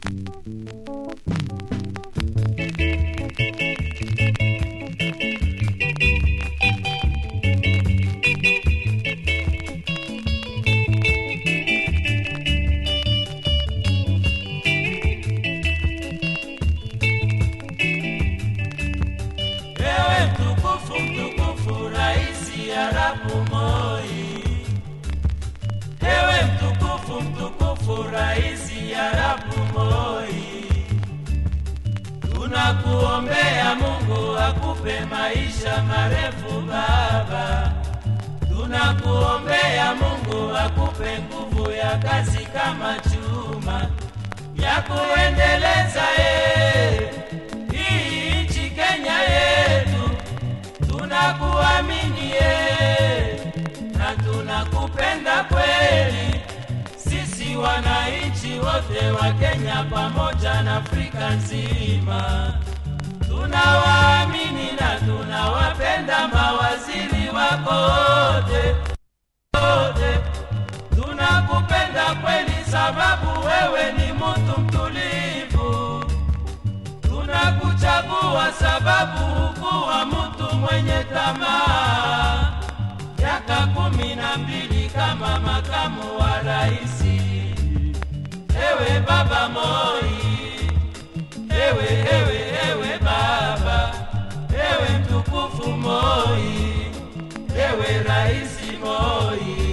Ewe mtukufu mtukufu Raisi Arabu Moi, ewe mtukufu mtukufu Raisi Arabu Moi, tunakuombea Mungu akupe maisha marefu baba, tunakuombea Mungu akupe nguvu ya kazi kama chuma ya kuendeleza eh, hii nchi Kenya yetu tunakuamini eh, na tunakupenda kweli. Sisi wananchi wote wa Kenya pamoja na Afrika nzima tunawaamini na tunawapenda mawaziri wako wote wote. Tunakupenda kweli sababu wewe ni mtu mtulivu tunakuchagua sababu hukuwa mtu mwenye tamaa. Miaka kumi na mbili kama makamu wa raisi, ewe baba Moi, ewe ewe ewe baba, ewe mtukufu Moi, ewe raisi Moi.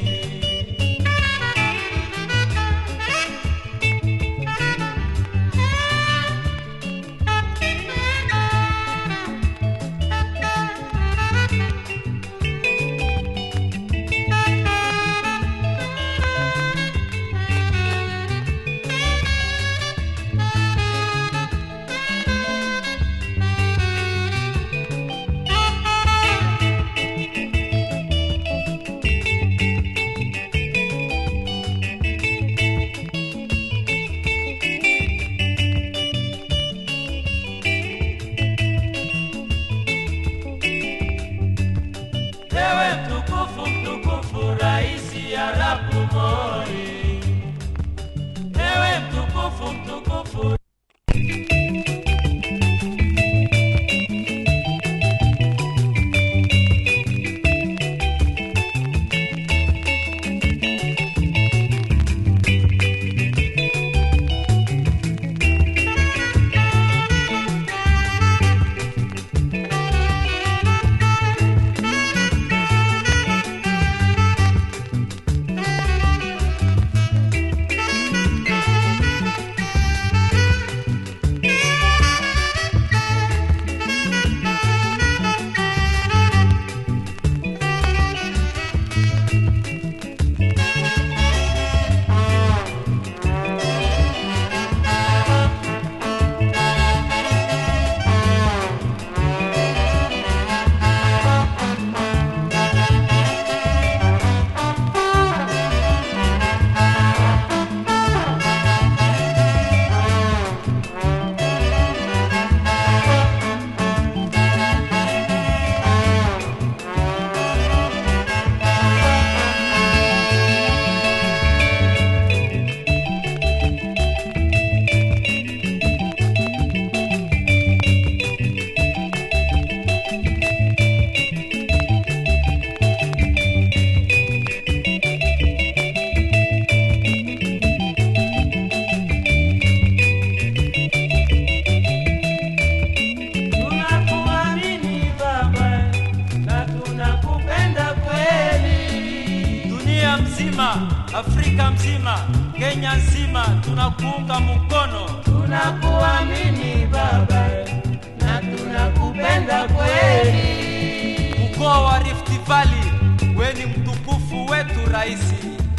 Ewe mtukufu mtukufu Raisi Arabu Moi, ewe mtukufu mtukufu tunakuamini baba na tunakupenda kweli. dunia mzima, Afrika mzima, Kenya nzima tunakuunga mkono. Tunakuamini baba na tunakupenda kweli. Mkoa wa Rift Valley, we ni mtukufu wetu raisi.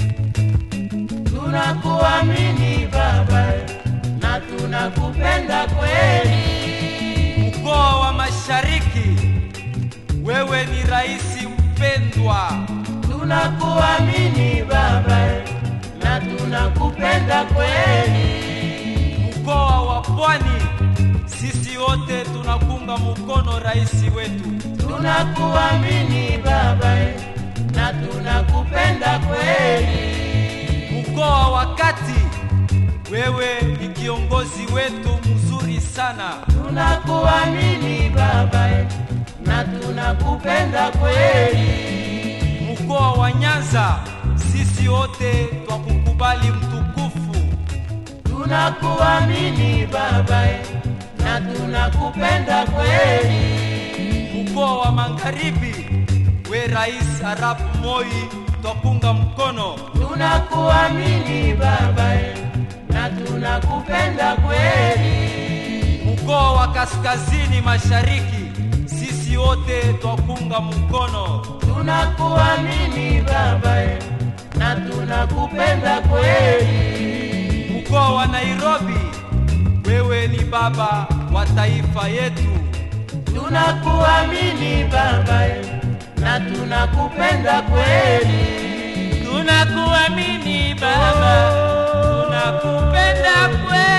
Tunakuamini baba na tunakupenda kweli. Mkoa wa Mashariki, wewe ni raisi mpendwa. Tunakuamini baba na tunakupenda kweli. Mkoa wa Pwani, sisi wote tunakunga mkono raisi wetu. Tunakuamini baba na tunakupenda kweli. Mkoa wa Kati, wewe ni kiongozi wetu mzuri sana. tunakuamini baba eh, na tunakupenda kweli. Mkoa wa Nyanza, sisi wote twakukubali mtukufu. Tunakuamini baba eh, na tunakupenda kweli. Mkoa wa Magharibi, we Rais Arap Moi twakunga mkono. Tunakuamini baba eh, na tunakupenda kweli. Mkoa wa Kaskazini Mashariki, sisi wote twakunga mkono. Tunakuamini baba eh, na tunakupenda kweli. Mkoa wa Nairobi, wewe ni baba wa taifa yetu. Tunakuamini baba eh, na tunakupenda kweli. Tunakuamini Baba, tunakupenda kweli.